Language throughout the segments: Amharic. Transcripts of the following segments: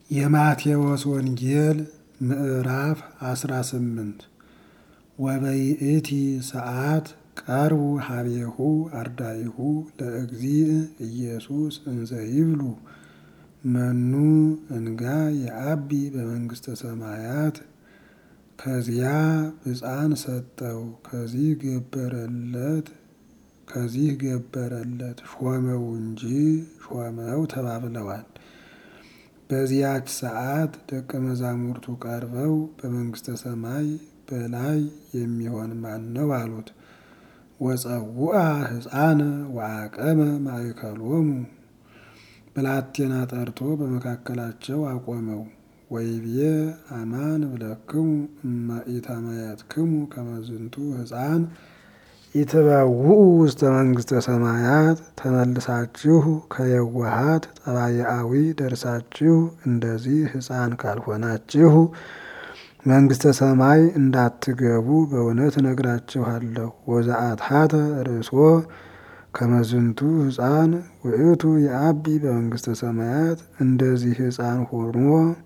የማቴዎስ ወንጌል ምዕራፍ አስራ ስምንት ወበይእቲ ሰዓት ቀርቡ ሀቤሁ አርዳኢሁ ለእግዚእ ኢየሱስ እንዘ ይብሉ መኑ እንጋ የአቢ በመንግሥተ ሰማያት ከዚያ ብፃን ሰጠው ከዚህ ገበረለት ከዚህ ገበረለት ሾመው እንጂ ሾመው ተባብለዋል። በዚያች ሰዓት ደቀ መዛሙርቱ ቀርበው በመንግሥተ ሰማይ በላይ የሚሆን ማን ነው አሉት። ወፀውአ ሕፃነ ወአቀመ ማእከሎሙ ብላቴና ጠርቶ በመካከላቸው አቆመው። ወይቤ አማን እብለክሙ እመ ኢተመየጥክሙ ከመ ዝንቱ ሕፃን ኢትበውኡ ውስተ መንግሥተ ሰማያት ተመልሳችሁ ከየዋሃት ጠባያዊ ደርሳችሁ እንደዚህ ሕፃን ካልሆናችሁ መንግሥተ ሰማይ እንዳትገቡ በእውነት እነግራችኋለሁ። ወዘአትሐተ ርእሶ ከመ ዝንቱ ሕፃን ውእቱ የአቢ በመንግሥተ ሰማያት እንደዚህ ሕፃን ሆኖ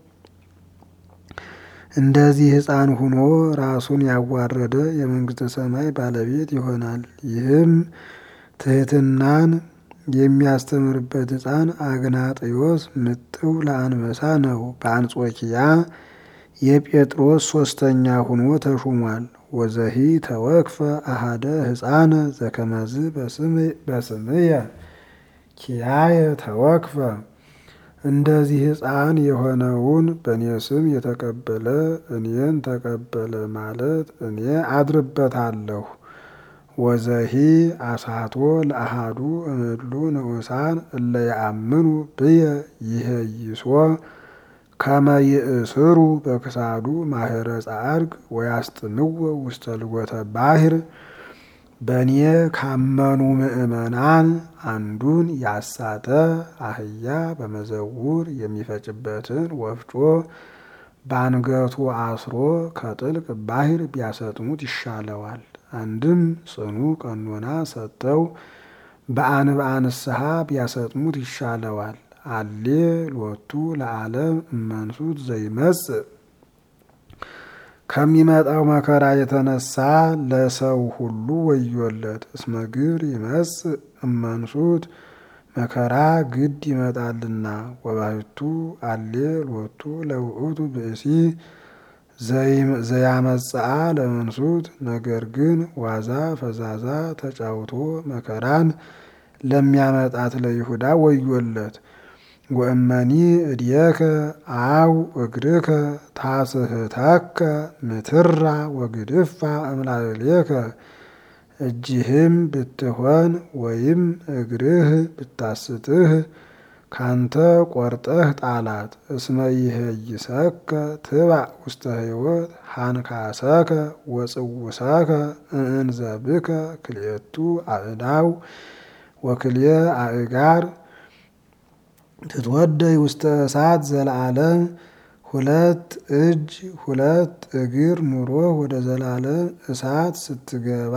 እንደዚህ ሕፃን ሁኖ ራሱን ያዋረደ የመንግሥተ ሰማይ ባለቤት ይሆናል። ይህም ትሕትናን የሚያስተምርበት ሕፃን አግናጥዮስ ምጥው ለአንበሳ ነው። በአንጾኪያ የጴጥሮስ ሶስተኛ ሁኖ ተሹሟል። ወዘሂ ተወክፈ አሃደ ሕፃነ ዘከመዝ በስምየ ኪያየ ተወክፈ እንደዚህ ሕፃን የሆነውን በእኔ ስም የተቀበለ እኔን ተቀበለ ማለት እኔ አድርበታለሁ። ወዘሂ አሳቶ ለአሃዱ እምድሉ ንዑሳን እለ ያአምኑ ብየ ይሄይሶ ከመ ይእስሩ በክሳዱ ማህረ ጻድቅ ወያስጥምዎ ውስተ ልጎተ ባሕር በእኔ ካመኑ ምእመናን አንዱን ያሳተ አህያ በመዘውር የሚፈጭበትን ወፍጮ በአንገቱ አስሮ ከጥልቅ ባሕር ቢያሰጥሙት ይሻለዋል። አንድም ጽኑ ቀኖና ሰጠው በአንብዓ ንስሐ ቢያሰጥሙት ይሻለዋል። አሌ ሎቱ ለዓለም እመንሱት ዘይመጽእ ከሚመጣው መከራ የተነሳ ለሰው ሁሉ ወዮለት። እስመ ግብር ይመጽእ እመንሱት መከራ ግድ ይመጣልና። ወባሕቱ አሌ ሎቱ ለውእቱ ብእሲ ዘያመጽአ ለመንሱት ነገር ግን ዋዛ ፈዛዛ ተጫውቶ መከራን ለሚያመጣት ለይሁዳ ወዮለት። ወእመኒ እድየከ አው እግርከ ታስህተከ ምትራ ወግድፋ እምላዕሌከ እጅህም ብትሆን ወይም እግርህ ብታስትህ ካንተ ቆርጠህ ጣላት። እስመ ይሄይሰከ ትባዕ ውስተ ሕይወት ሃንካሰከ ወጽውሰከ እንዘብከ ክልኤቱ አእዳው ወክልኤ አእጋር ትትወደይ ውስተ እሳት ዘለዓለም ሁለት እጅ ሁለት እግር ኑሮ ወደ ዘላለም እሳት ስትገባ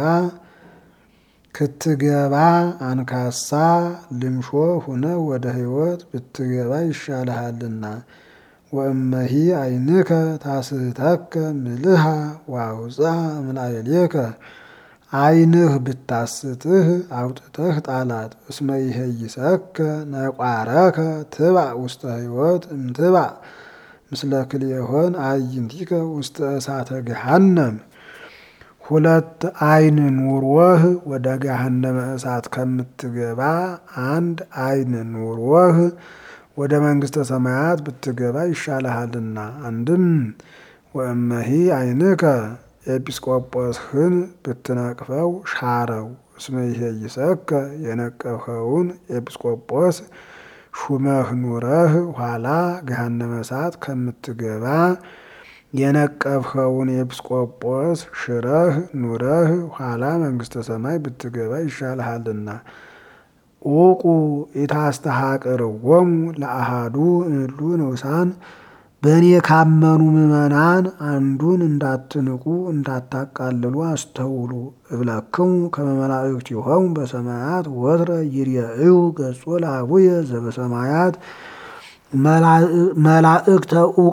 ክትገባ አንካሳ ልምሾ ሁነ ወደ ሕይወት ብትገባ ይሻልሃልና። ወእመሂ ዓይንከ ታስህተከ ምልሃ ወአውፅአ እምላዕሌከ ዓይንህ ብታስትህ አውጥተህ ጣላት። እስመ ይሄይሰከ ነቋረከ ትባዕ ውስተ ሕይወት እምትባዕ ምስለ ክልኤሆን አዕይንቲከ ውስተ እሳተ ገሃነም። ሁለት ዓይን ኑሮህ ወደ ገሃነመ እሳት ከምትገባ አንድ ዓይን ኑሮህ ወደ መንግሥተ ሰማያት ብትገባ ይሻልሃልና። አንድም ወእመሂ ዓይንከ ኤጲስቆጶስህን ብትነቅፈው ሻረው። እስመ ይሄይሰከ የነቀፍኸውን ኤጲስቆጶስ ሹመህ ኑረህ ኋላ ገሃነመ እሳት ከምትገባ የነቀፍኸውን ኤጲስቆጶስ ሽረህ ኑረህ ኋላ መንግሥተ ሰማይ ብትገባ ይሻልሃልና። ዑቁ ኢታስተሐቅርዎሙ ለአሃዱ እምእሉ ንዑሳን በእኔ ካመኑ ምዕመናን አንዱን እንዳትንቁ እንዳታቃልሉ አስተውሉ። እብለክሙ ከመ መላእክቲሆሙ በሰማያት ወትረ ይርኤዩ ገጾ ለአቡየ ዘበሰማያት መላእክተ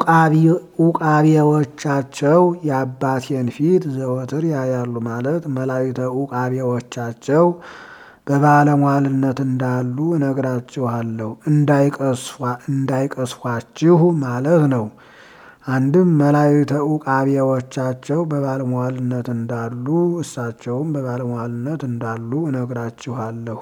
ኡቃቤዎቻቸው የአባቴን ፊት ዘወትር ያያሉ ማለት መላእክተ ኡቃቤዎቻቸው በባለሟልነት እንዳሉ እነግራችኋለሁ እንዳይቀስፏችሁ ማለት ነው። አንድም መላእክተ ኡቃቤዎቻቸው በባለሟልነት እንዳሉ እሳቸውም በባለሟልነት እንዳሉ እነግራችኋለሁ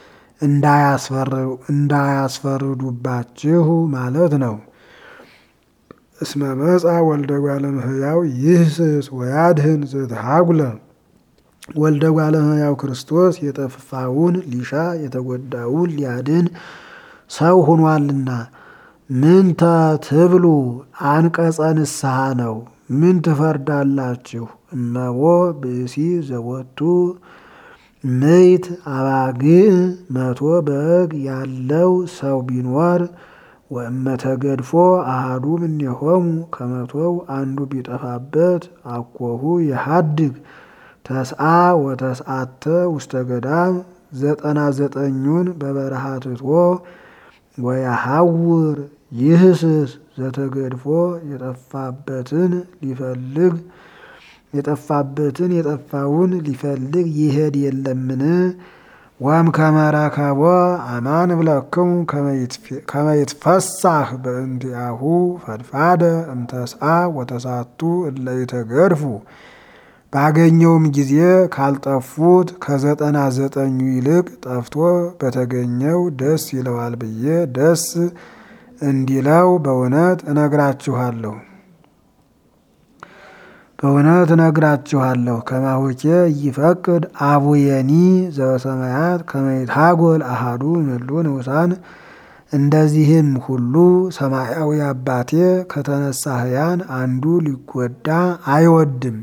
እንዳያስፈርዱባችሁ ማለት ነው። እስመ መጻ ወልደ እጓለ እመሕያው ይህስስ ወያድህን ዘተሃጉለ ወልደ እጓለ እመሕያው ክርስቶስ የጠፋውን ሊሻ የተጎዳውን ሊያድን ሰው ሆኗልና። ምንተ ትብሉ አንቀጸ ንስሐ ነው። ምን ትፈርዳላችሁ? እመቦ ብእሲ ዘወቱ ምይት አባግዕ መቶ በግ ያለው ሰው ቢኖር ወእመተገድፎ አሃዱ እምኔሆሙ ከመቶው አንዱ ቢጠፋበት አኮሁ የሃድግ ተስአ ወተስአተ ውስተ ገዳም ዘጠና ዘጠኙን በበረሃ ትቶ ወያሐውር ይህስስ ዘተገድፎ የጠፋበትን ሊፈልግ የጠፋበትን የጠፋውን ሊፈልግ ይሄድ የለምን? ወም ከመረከቦ አማን እብለክሙ ከመ ይትፈሳህ በእንቲአሁ ፈድፋደ እምተስአ ወተሳቱ እለ ይተገድፉ ባገኘውም ጊዜ ካልጠፉት ከዘጠና ዘጠኙ ይልቅ ጠፍቶ በተገኘው ደስ ይለዋል ብዬ ደስ እንዲለው በእውነት እነግራችኋለሁ በእውነት እነግራችኋለሁ። ከማሁኬ ይፈቅድ አቡየኒ ዘበሰማያት ከመ ይትሃጎል አሃዱ እምእሉ ንዑሳን እንደዚህም ሁሉ ሰማያዊ አባቴ ከተነሳ ሕያው አንዱ ሊጎዳ አይወድም።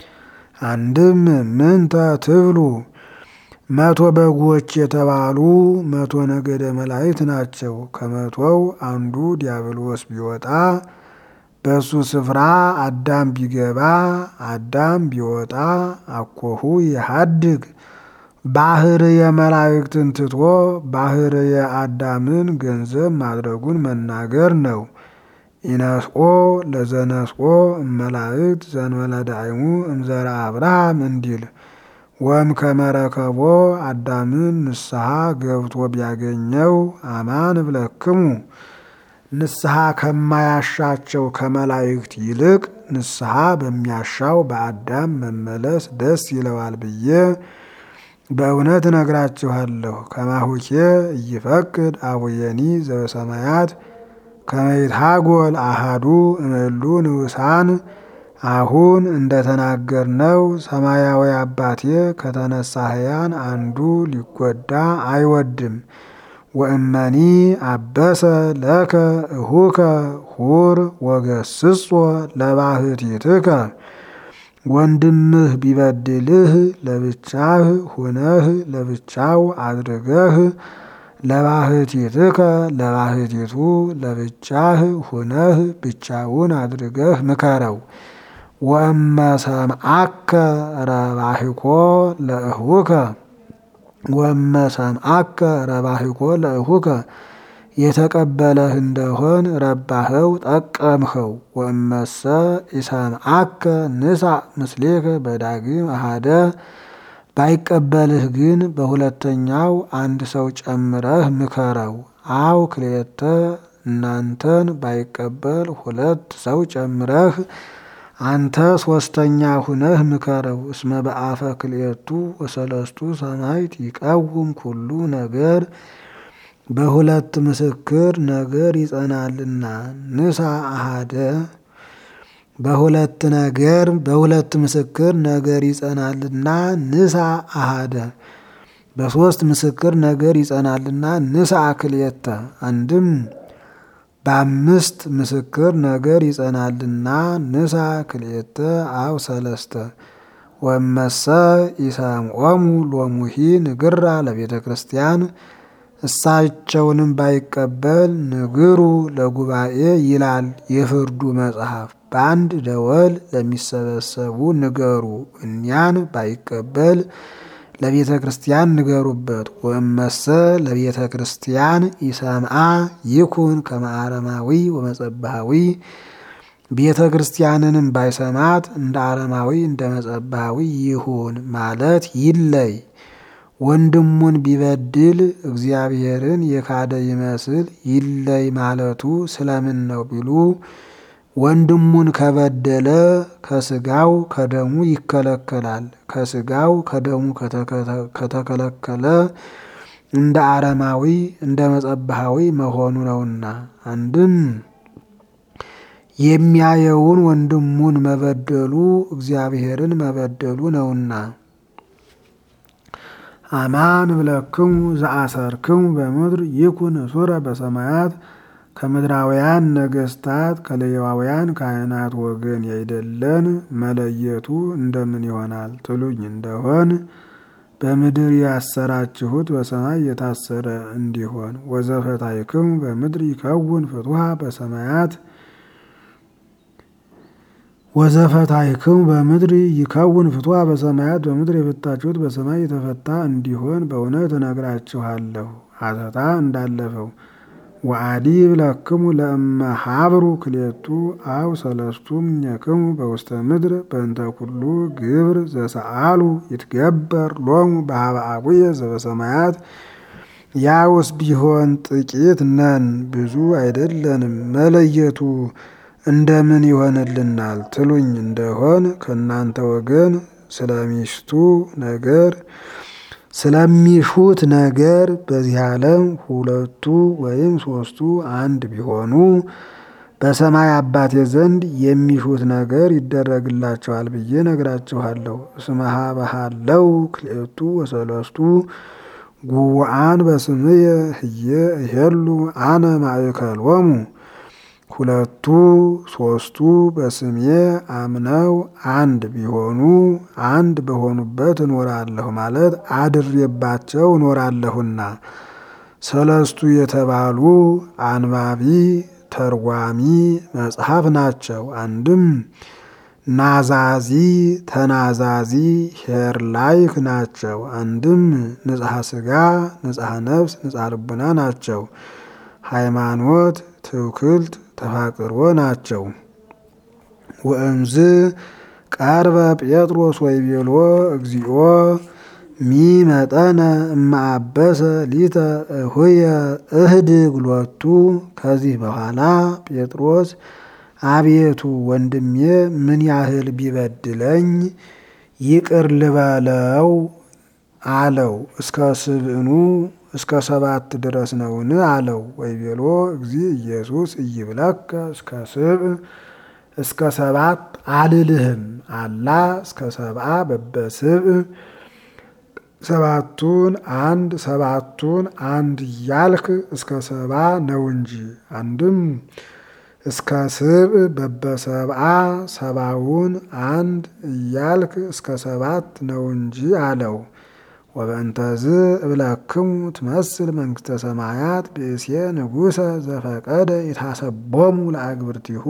አንድም ምንተ ትብሉ መቶ በጎች የተባሉ መቶ ነገደ መላእክት ናቸው። ከመቶው አንዱ ዲያብሎስ ቢወጣ በሱ ስፍራ አዳም ቢገባ አዳም ቢወጣ አኮሁ የሃድግ ባህር የመላእክትን ትቶ ባህር የአዳምን ገንዘብ ማድረጉን መናገር ነው። ኢነስኦ ለዘነስኦ እመላእክት ዘንበለ ዳይሙ እምዘራ አብርሃም እንዲል ወም ከመረከቦ አዳምን ንስሐ ገብቶ ቢያገኘው አማን እብለክሙ ንስሐ ከማያሻቸው ከመላእክት ይልቅ ንስሐ በሚያሻው በአዳም መመለስ ደስ ይለዋል ብዬ በእውነት እነግራችኋለሁ። ከማሁኬ እይፈቅድ አቡየኒ ዘበሰማያት ከመ ይትሃጎል አሃዱ እምእሉ ንዑሳን አሁን እንደተናገርነው ሰማያዊ አባቴ ከተነሳ ሕያው አንዱ ሊጎዳ አይወድም። ወእመኒ አበሰ ለከ እሁከ ሁር ወገስጾ ለባህቲትከ ወንድምህ ቢበድልህ ለብቻህ ሁነህ ለብቻው አድርገህ ለባህቲትከ ለባህቲቱ ለብቻህ ሁነህ ብቻውን አድርገህ ምከረው። ወእመ ሰምዓከ ረባሕኮ ለእሁከ ወእመ ሰምዓከ ረባሕኮ ለእሁከ የተቀበለህ እንደሆን ረባኸው ጠቀምኸው። ወእመሰ ኢሰምዓከ ንሳእ ምስሌከ በዳግም አሃደ ባይቀበልህ ግን በሁለተኛው አንድ ሰው ጨምረህ ምከረው። አው ክልኤተ እናንተን ባይቀበል ሁለት ሰው ጨምረህ አንተ ሶስተኛ ሁነህ ምከረው። እስመ በአፈ ክልኤቱ ወሰለስቱ ሰማዕት ይቀውም ኩሉ ነገር በሁለት ምስክር ነገር ይጸናልና። ንሳ አሃደ በሁለት ነገር በሁለት ምስክር ነገር ይጸናልና ንሳ አሃደ በሶስት ምስክር ነገር ይጸናልና ንሳ ክልኤተ አንድም በአምስት ምስክር ነገር ይጸናልና ንሳ ክልኤተ አው ሰለስተ ወመሰ ኢሰምዖሙ ሎሙሂ ንግራ ለቤተ ክርስቲያን እሳቸውንም ባይቀበል ንግሩ ለጉባኤ ይላል የፍርዱ መጽሐፍ። በአንድ ደወል ለሚሰበሰቡ ንገሩ። እኒያን ባይቀበል ለቤተ ክርስቲያን ንገሩበት። ወእመሰ ለቤተ ክርስቲያን ይሰምዓ ይኩን ከመ አረማዊ ወመጸባሃዊ ቤተ ክርስቲያንንም ባይሰማት እንደ አረማዊ እንደ መጸባሃዊ ይሁን ማለት ይለይ። ወንድሙን ቢበድል እግዚአብሔርን የካደ ይመስል ይለይ ማለቱ ስለምን ነው ቢሉ ወንድሙን ከበደለ ከስጋው ከደሙ ይከለከላል። ከስጋው ከደሙ ከተከለከለ እንደ አረማዊ እንደ መጸባሃዊ መሆኑ ነውና አንድም የሚያየውን ወንድሙን መበደሉ እግዚአብሔርን መበደሉ ነውና። አማን ብለክሙ ዘአሰርክሙ በምድር ይኩን እሱረ በሰማያት ከምድራውያን ነገስታት ከሌዋውያን ካህናት ወገን ያይደለን መለየቱ እንደምን ይሆናል ትሉኝ እንደሆን በምድር ያሰራችሁት በሰማይ የታሰረ እንዲሆን ወዘፈታይክሙ በምድር ይከውን ፍትሃ በሰማያት ወዘፈታይክሙ በምድር ይከውን ፍትሃ በሰማያት በምድር የፈታችሁት በሰማይ የተፈታ እንዲሆን በእውነት እነግራችኋለሁ። ሀተታ እንዳለፈው ወአዲ ብለክሙ ለእመ ሀብሩ ክሌቱ አው ሰለስቱ እምኔክሙ በውስተ ምድር በእንተ ኩሉ ግብር ዘሰአሉ ይትገበር ሎሙ በሀበ አቡየ ዘበሰማያት። ያውስ ቢሆን ጥቂት ነን ብዙ አይደለንም፣ መለየቱ እንደምን ይሆንልናል ትሉኝ እንደሆን ከእናንተ ወገን ስለሚሽቱ ነገር ስለሚሹት ነገር በዚህ ዓለም ሁለቱ ወይም ሶስቱ አንድ ቢሆኑ በሰማይ አባቴ ዘንድ የሚሹት ነገር ይደረግላቸዋል ብዬ ነግራችኋለሁ። እስመሃ ባሃለው ክልኤቱ ወሰለስቱ ጉዋአን በስምየ ህየ እሄሉ አነ ማእከሎሙ ሁለቱ ሶስቱ በስሜ አምነው አንድ ቢሆኑ አንድ በሆኑበት እኖራለሁ ማለት አድሬባቸው እኖራለሁና። ሰለስቱ የተባሉ አንባቢ ተርጓሚ መጽሐፍ ናቸው። አንድም ናዛዚ ተናዛዚ ሄርላይክ ናቸው። አንድም ንጽሐ ስጋ ንጽሐ ነፍስ ንጽሐ ልቡና ናቸው። ሃይማኖት ትውክልት ተፋቅሮ ናቸው። ወእምዝ ቀርበ ጴጥሮስ ወይቤሎ እግዚኦ ሚ መጠነ እማአበሰ ሊተ እሁየ እህድግ ሎቱ። ከዚህ በኋላ ጴጥሮስ አቤቱ ወንድሜ ምን ያህል ቢበድለኝ ይቅር ልበለው አለው። እስከ ስብዕኑ እስከ ሰባት ድረስ ነውን? አለው። ወይቤሎ እግዚ ኢየሱስ እይብለከ እስከ ስብዕ እስከ ሰባት አልልህም አላ እስከ ሰብአ በበስብዕ ሰባቱን አንድ ሰባቱን አንድ እያልክ እስከ ሰባ ነው እንጂ። አንድም እስከ ስብዕ በበሰብአ ሰባውን አንድ እያልክ እስከ ሰባት ነው እንጂ አለው። ወበእንተዝ እብለክሙ ትመስል መንግስተ ሰማያት ብእሴ ንጉሰ ዘፈቀደ የታሰቦሙ ለአግብርቲሁ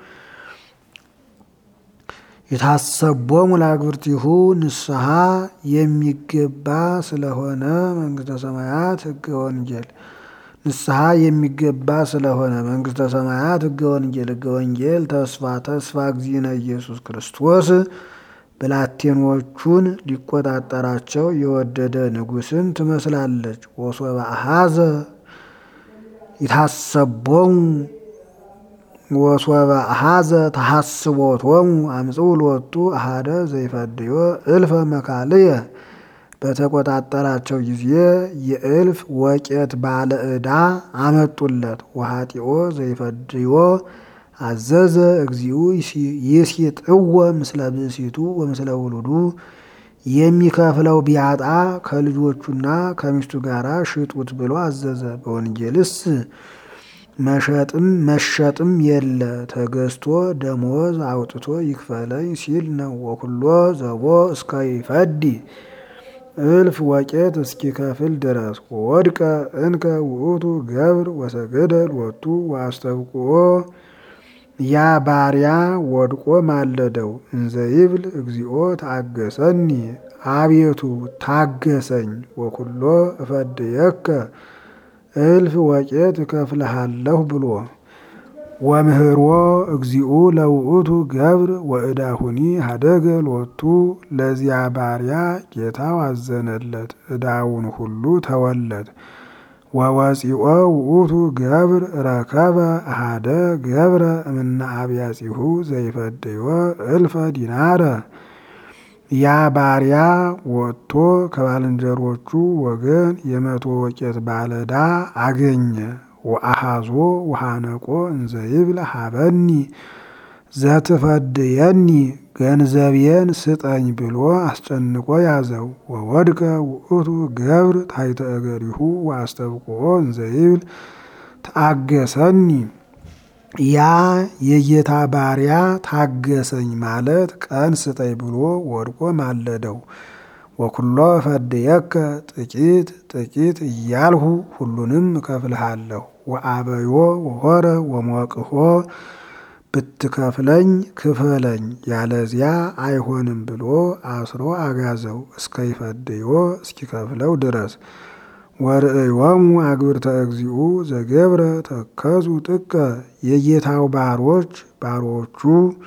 የታሰቦሙ ለአግብርቲሁ ንስሐ የሚገባ ስለሆነ መንግስተ ሰማያት ሕገ ወንጌል ንስሐ የሚገባ ስለሆነ መንግስተ ሰማያት ሕገ ወንጌል ሕገ ወንጌል ተስፋ ተስፋ እግዚእነ ኢየሱስ ክርስቶስ ብላቴኖቹን ሊቆጣጠራቸው የወደደ ንጉስን ትመስላለች። ወሶበ አሐዘ ይታሰቦሙ ወሶበ አሐዘ ተሐስቦቶሙ አምጽኡ ሎቱ አሐደ ዘይፈድዮ እልፈ መካልየ በተቆጣጠራቸው ጊዜ የእልፍ ወቄት ባለ ዕዳ አመጡለት። ወኃጢኦ ዘይፈድዮ አዘዘ እግዚኡ ይሲጥወ ምስለ ብእሲቱ ወምስለ ውሉዱ የሚከፍለው ቢያጣ ከልጆቹና ከሚስቱ ጋር ሽጡት ብሎ አዘዘ። በወንጌልስ መሸጥም መሸጥም የለ ተገዝቶ ደሞዝ አውጥቶ ይክፈለኝ ሲል ነው። ወኩሎ ዘቦ እስከ ይፈዲ እልፍ ወቄት እስኪከፍል ድረስ ወድቀ እንከ ውእቱ ገብር ወሰገደ ሎቱ ወአስተብቅዖ ያ ባሪያ ወድቆ ማለደው። እንዘይብል እግዚኦ ታገሰኒ፣ አቤቱ ታገሰኝ። ወኩሎ እፈድየከ እልፍ ወቄት እከፍልሃለሁ ብሎ ወምህሮ እግዚኡ ለውእቱ ገብር ወእዳሁኒ ሀደገ ሎቱ። ለዚያ ባሪያ ጌታው አዘነለት፣ ዕዳውን ሁሉ ተወለት። ወወፂኦ ውእቱ ገብር ረከበ አሃደ ገብረ እምነ አብያጺሁ ዘይፈድዮ እልፈ ዲናረ። ያ ባሪያ ወጥቶ ከባልንጀሮቹ ወገን የመቶ ወቄት ባለዳ አገኘ። ወአሃዞ ውሃነቆ እንዘይብል ሀበኒ ዘትፈድየኒ ገንዘቤን ስጠኝ ብሎ አስጨንቆ ያዘው። ወወድቀ ውእቱ ገብር ታሕተ እገሪሁ ወአስተብቅዖ እንዘይብል ተአገሰኒ። ያ የጌታ ባሪያ ታገሰኝ ማለት ቀን ስጠኝ ብሎ ወድቆ ማለደው። ወኩሎ ፈድየከ ጥቂት ጥቂት እያልሁ ሁሉንም እከፍልሃለሁ። ወአበዮ ወሆረ ወሞቅሆ ብትከፍለኝ ክፈለኝ ያለዚያ አይሆንም ብሎ አስሮ አጋዘው እስከ ይፈድዮ እስኪከፍለው ድረስ። ወርእዮሙ አግብርተ እግዚኡ ዘገብረ ተከዙ ጥቀ የጌታው ባሮች ባሮቹ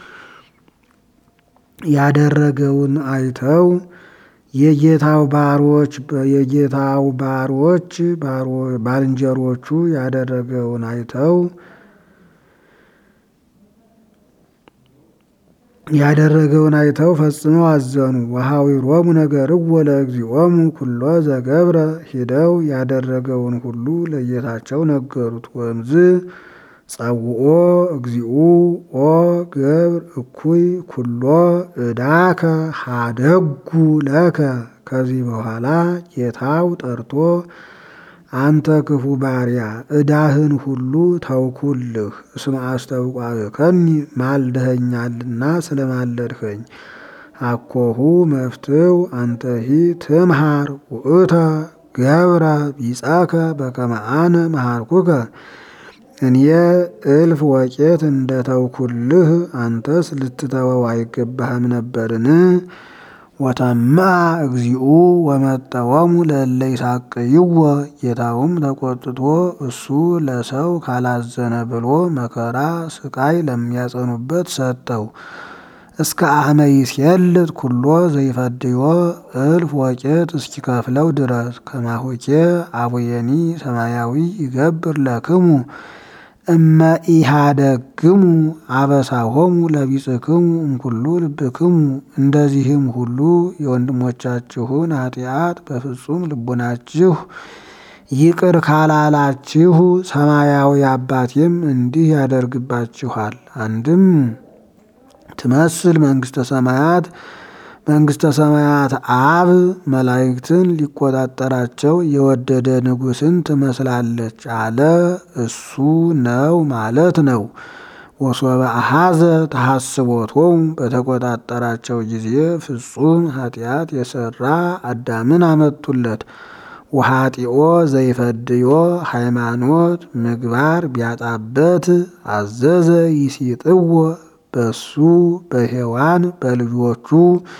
ያደረገውን አይተው የጌታው ባሮች የጌታው ባሮች ባልንጀሮቹ ያደረገውን አይተው ያደረገውን አይተው ፈጽመው አዘኑ። ወኀዊሮሙ ነገርዎ ለእግዚኦሙ ኩሎ ዘገብረ ሂደው ያደረገውን ሁሉ ለጌታቸው ነገሩት። ወእምዝ ጸውኦ እግዚኡ ኦ ገብር እኩይ ኩሎ ዕዳከ ሀደጉ ለከ። ከዚህ በኋላ ጌታው ጠርቶ አንተ ክፉ ባሪያ ዕዳህን ሁሉ ተውኩልህ፣ እስመ አስተውቋከኒ ማልደኸኛልና ስለማለድኸኝ። አኮሁ መፍትው አንተሂ ትምሃር ውእተ ገብረ ቢጻከ በከመ አነ መሃርኩከ። እኔ እልፍ ወቄት እንደ ተውኩልህ አንተስ ልትተወው አይገባህም ነበርን? ወተማ እግዚኡ ወመጠወሙ ለእለ ይሳቅይዎ። ጌታውም ተቆጥቶ እሱ ለሰው ካላዘነ ብሎ መከራ ስቃይ ለሚያጸኑበት ሰጠው። እስከ አህመ ይሴልጥ ኩሎ ዘይፈድዮ እልፍ ወቄት እስኪከፍለው ድረስ። ከማሆኬ አቡየኒ ሰማያዊ ይገብር ለክሙ እመ ኢሃደግሙ አበሳሆሙ ለቢጽክሙ እምኩሉ ልብክሙ። እንደዚህም ሁሉ የወንድሞቻችሁን ኃጢአት በፍጹም ልቡናችሁ ይቅር ካላላችሁ ሰማያዊ አባቴም እንዲህ ያደርግባችኋል። አንድም ትመስል መንግስተ ሰማያት መንግስተ ሰማያት አብ መላእክትን ሊቆጣጠራቸው የወደደ ንጉሥን ትመስላለች አለ። እሱ ነው ማለት ነው። ወሶበ አሐዘ ተሐስቦቶሙ በተቆጣጠራቸው ጊዜ ፍጹም ኃጢአት የሰራ አዳምን አመጡለት። ወኃጢኦ ዘይፈድዮ ሃይማኖት ምግባር ቢያጣበት አዘዘ ይሲጥዎ በሱ በሔዋን በልጆቹ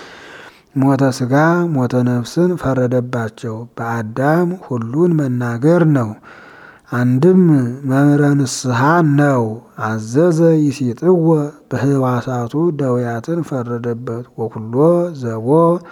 ሞተ ሥጋ ሞተ ነፍስን ፈረደባቸው። በአዳም ሁሉን መናገር ነው። አንድም መምህረ ንስሐ ነው። አዘዘ ይሲጥዎ በህዋሳቱ ደውያትን ፈረደበት። ወኩሎ ዘቦ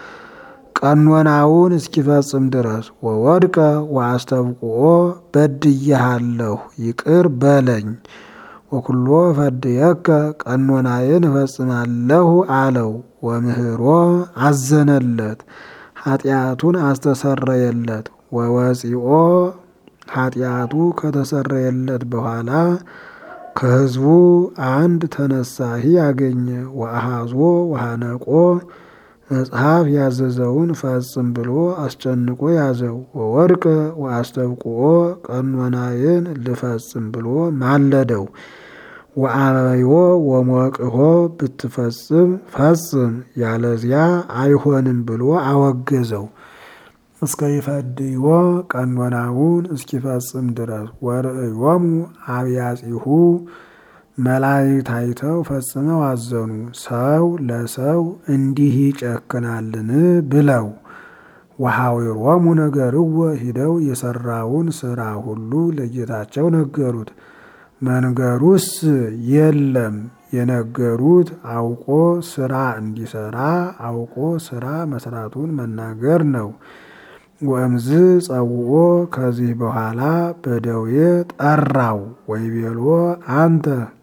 ቀኖናውን እስኪፈጽም ድረስ ወወድቀ ወአስተብቅዖ በድዬሃለሁ ይቅር በለኝ ወኩሎ ፈድየከ ቀኖናዬን እፈጽማለሁ አለው። ወምህሮ አዘነለት፣ ኃጢአቱን አስተሰረየለት። ወወፂኦ ኃጢአቱ ከተሰረየለት በኋላ ከህዝቡ አንድ ተነሳሂ አገኘ። ወአሃዞ ወሃነቆ መጽሐፍ ያዘዘውን ፈጽም ብሎ አስጨንቆ ያዘው። ወወድቀ ወአስተብቅዖ ቀኖናዬን ልፈጽም ብሎ ማለደው። ወአበዮ ወሞቅሆ ብትፈጽም ፈጽም ያለዚያ አይሆንም ብሎ አወገዘው። እስከ ይፈድይዎ ቀኖናውን እስኪፈጽም ድረስ ወርእዮሙ አብያጺሁ መላእክት አይተው ፈጽመው አዘኑ። ሰው ለሰው እንዲህ ይጨክናልን ብለው ወሐዊሮሙ ነገርዎ ሂደው የሰራውን ስራ ሁሉ ለጌታቸው ነገሩት። መንገሩስ የለም የነገሩት አውቆ ስራ እንዲሰራ አውቆ ስራ መስራቱን መናገር ነው። ወእምዝ ጸውኦ ከዚህ በኋላ በደዌ ጠራው። ወይቤሎ አንተ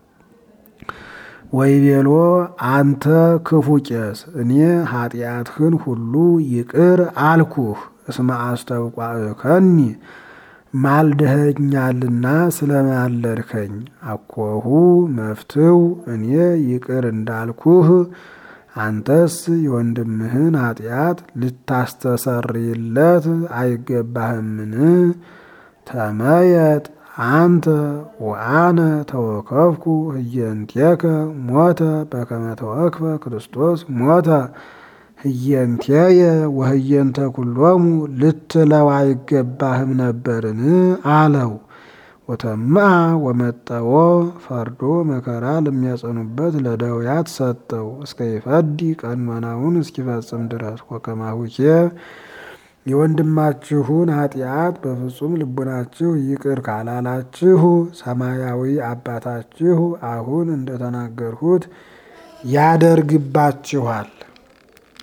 ወይቤሎ አንተ ክፉ ቄስ እኔ ኃጢአትህን ሁሉ ይቅር አልኩህ። እስመ አስተብቋእከኒ ማልደኸኛልና ስለማለድከኝ። አኮሁ መፍትው እኔ ይቅር እንዳልኩህ አንተስ የወንድምህን ኃጢአት ልታስተሰርይለት አይገባህምን? ተመየጥ አንተ ወአነ ተወከፍኩ ህየንቴከ ሞተ በከመ ተወክፈ ክርስቶስ ሞተ ህየንቴየ ወህየንተ ኩሎሙ ልትለው አይገባህም ነበርን? አለው። ወተማ ወመጠዎ ፈርዶ መከራ ለሚያጸኑበት ለደውያት ሰጠው እስከ ይፈዲ ቀኖናውን እስኪፈጽም ድረስ ወከማሁኬ የወንድማችሁን ኃጢአት በፍጹም ልቡናችሁ ይቅር ካላላችሁ ሰማያዊ አባታችሁ አሁን እንደተናገርሁት ያደርግባችኋል።